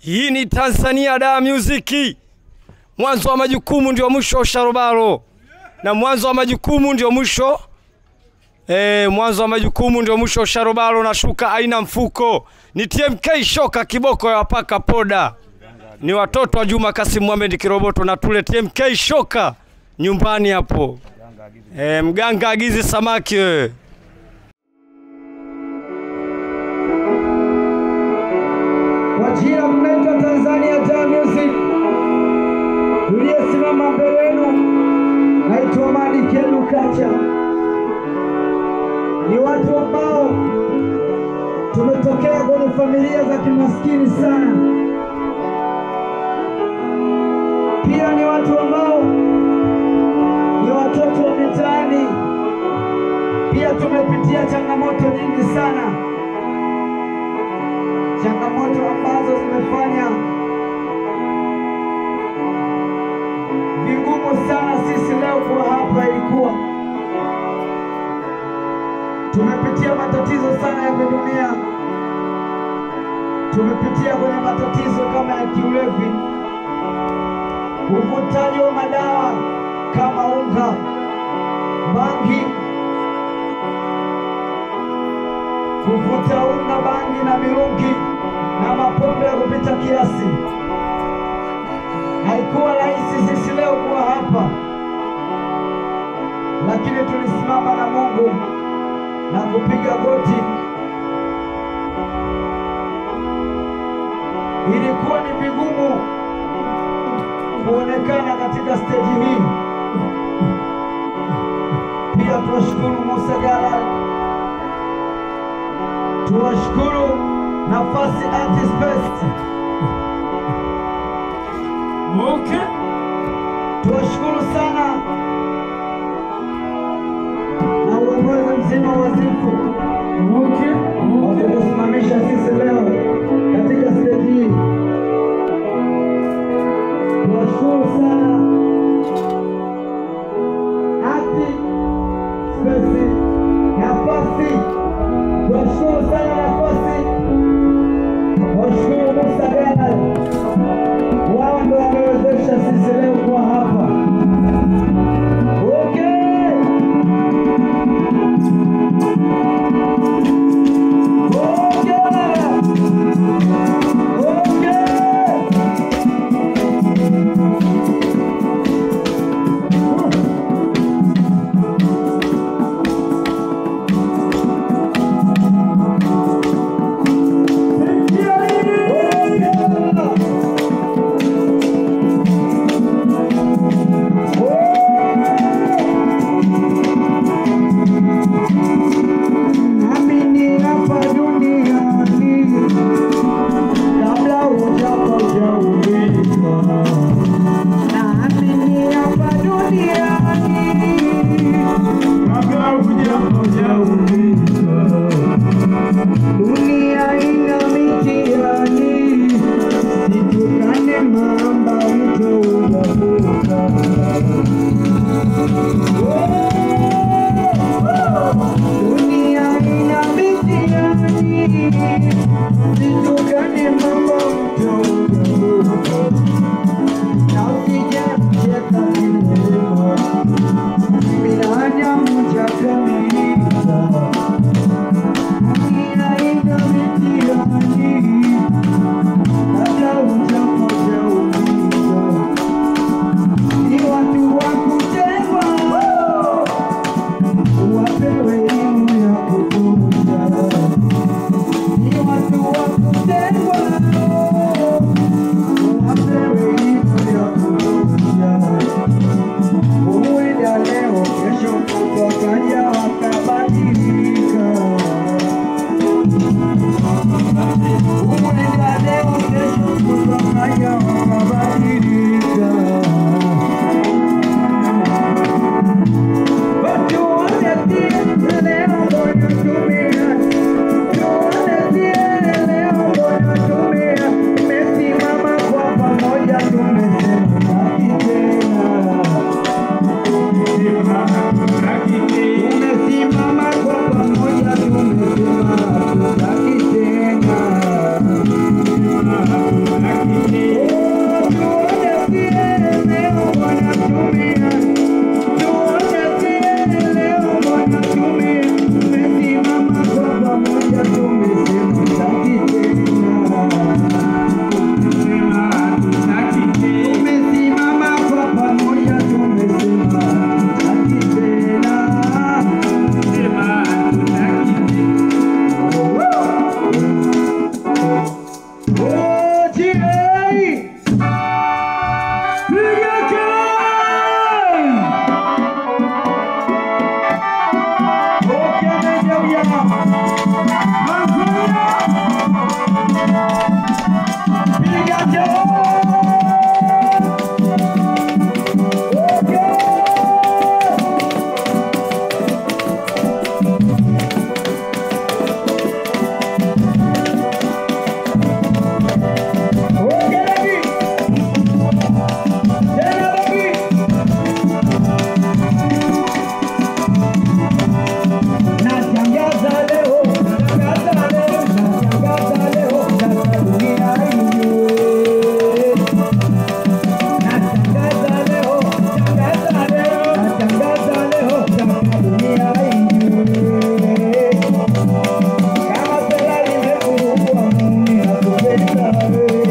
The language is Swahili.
Hii ni Tanzania da Music. Mwanzo wa majukumu ndio mwisho wa sharobaro, na mwanzo wa majukumu ndio mwisho eh, mwanzo wa majukumu ndio mwisho wa sharobaro. Na shuka aina mfuko ni TMK shoka kiboko ya wapaka poda, ni watoto wa Juma Kasim Mohamed Kiroboto na tule TMK shoka nyumbani hapo. Eh, mganga agizi samaki wewe. Kwa jina mnaitwa Tanzania Jam Music, tuliyesimama mbele yenu naitwa Madi Kelu Kacha. Ni watu ambao tumetokea kwenye familia za kimaskini sana, pia ni watu ambao ni watoto wa mitaani, pia tumepitia changamoto nyingi sana changamoto ambazo zimefanya vigumu sana sisi leo kuwa hapa. Ilikuwa tumepitia matatizo sana ya kidunia, tumepitia kwenye matatizo kama ya kiulevi, uvutaji wa madawa kama unga, bangi kuvuta unga, bangi na mirungi na mapombe ya kupita kiasi. Haikuwa rahisi sisi leo kuwa hapa, lakini tulisimama na Mungu na kupiga goti. Ilikuwa ni vigumu kuonekana katika steji hii. Pia tuwashukuru Musa Gala tuwashukuru nafasi Artist Best. Okay. Tuwashukuru sana na uongozi mzima wa Zifu kwa kutusimamisha sisi leo katika steji hii. Tuwashukuru sana Artist Best nafasi Tunashukuru sana nafasi, washukuru Kama Ferrari imefungwa, Mungu nakupenda wewe.